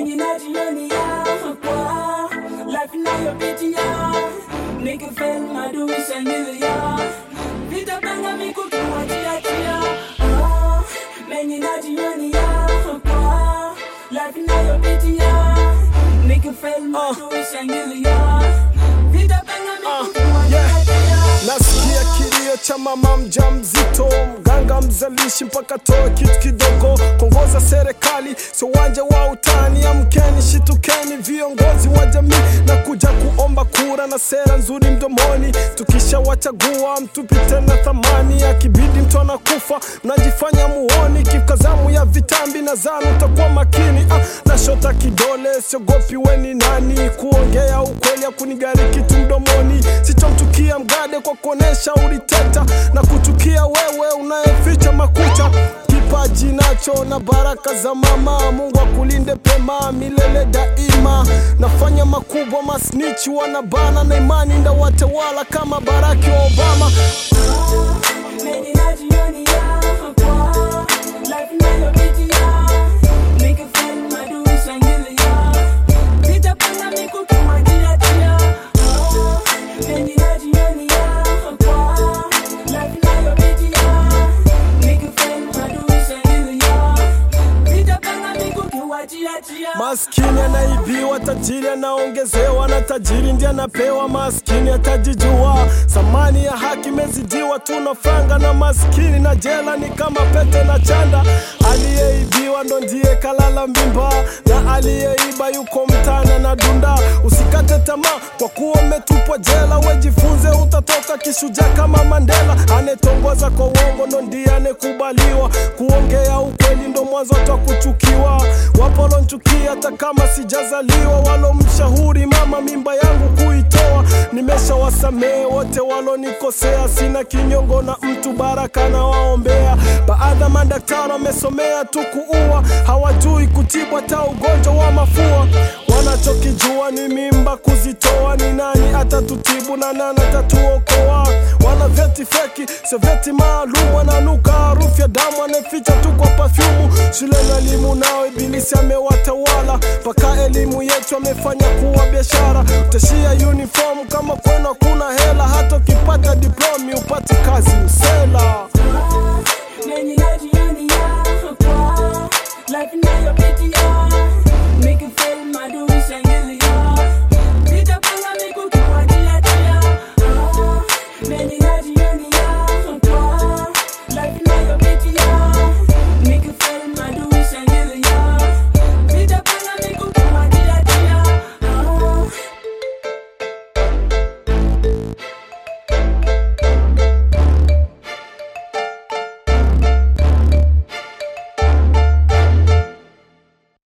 mengi najionia kwa life nayopitia nikifel madui shangilia vitapanga mikukiwajiachia Ah, mengi najionia kwa life nayopitia nikifel madui shangilia vitapanga mikukiwajiachia Nasikia kilio cha mama mjamzito, mganga mzalishi mpaka toe kitu kidogo. Kuongoza serikali sio uwanja wa utani, amkeni, shitukeni viongozi wa jamii na kuja kuomba kura na sera nzuri mdomoni. Tukishawachagua mtupite na thamani, akibidi mtu anakufa mnajifanya muoni. Kikazamu ya vitambi na zanu utakuwa makini. Ah, nashota kidole, siogopi weni nani, kuongea ukweli hakunigari kitu mdomoni. Sitomchukia mgade kwa kuonesha uliteta na kuchukia wewe unayeficha makucha kipaji nacho na baraka za mama. Mungu akulinde pema milele daima. Nafanya makubwa, masnichi wanabana na imani ndawatawala kama Baraki wa Obama. Mengi najionia kwa life nayopitia nikifel madui shangilia vitapanga mikukiwajiachia Mengi najionia kwa life nayopitia nikifel madui shangilia vitapanga mikukiwajiachia Maskini anaibiwa, tajiri anaongezewa, na tajiri ndiye anapewa. Maskini atajijua, thamani ya haki imezidiwa. Tunafanga na maskini na jela ni kama pete na chanda. Aliyeibiwa ndo ndiye kalala mbimba, na aliyeiba yuko mtana na dunda. Usikate tamaa kwa kuwa umetupwa jela, wejifunze, utatoka kishujaa kama Mandela. Anetongoza kwa uongo ndo ndiye anekubaliwa, kuongea ukweli ndo mwanzo wa kuchukiwa. Wapo walonchukia hata kama sijazaliwa, walomshauri mama mimba yangu kuitoa. Nimeshawasamehe wote walonikosea, sina kinyongo na mtu, baraka na waombea. Baadhi ya madaktari wamesomea tu kuua, hawajui kutibu hata ugonjwa wa mafua. Wanachokijua ni mimba kuzitoa, ni nani atatutibu na nani atatuokoa? Wana vyeti feki, sio vyeti maalum, wananuka harufu ya damu, anaficha tu kwa pafyumu. Shule na elimu nao ibilisi amewatawala, mpaka elimu yetu amefanya kuwa biashara. Utashia uniform kama kwenu hakuna hela, hata ukipata diplomi upati kazi msela. Mengi najionia kwa life nayopitia nikifel madui shangilia vitapanga mikukiwajiachia Mengi